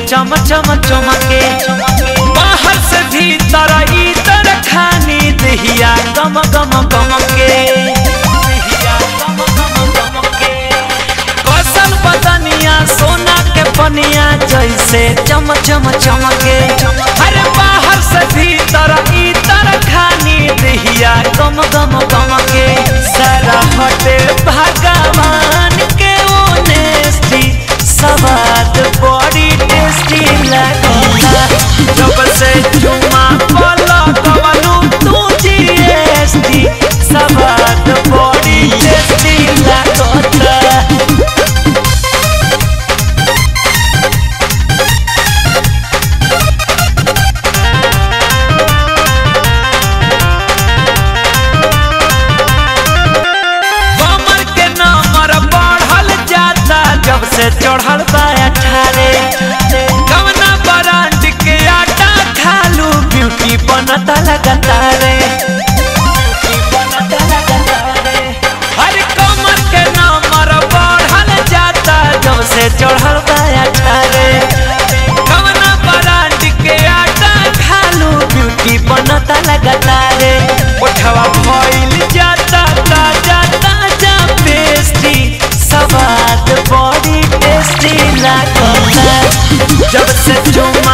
चम चम चमके बाहर से भीतर इतर खानी दहिया गम गम गम के कौशल बदनिया सोना के पनिया जैसे चम चम चमके अरे बाहर से भीतर इतर खानी दहिया गम गम गम के सारा हटे भगवान के ओनेस्टी सवाद बड़ी टेस्टी लगता जब से चुमा बोलो कवनु तू जीएसटी सवाद बड़ी टेस्टी लगता कमर के नंबर बढ़ल जाता जब से चढ़ल बा अठारे कवना ब्रांड के आटा खालू ब्यूटी बनता लगातारे हर कमर के नंबर बढ़ल जाता जब से चढ़ल बा अठारे कवना ब्रांड के आटा खालू ब्यूटी बनता लगातारे उठवा भइल जाता ताजा ताजा पेस्टी सवाद बड़ी टेस्टी लागता जब से चुमा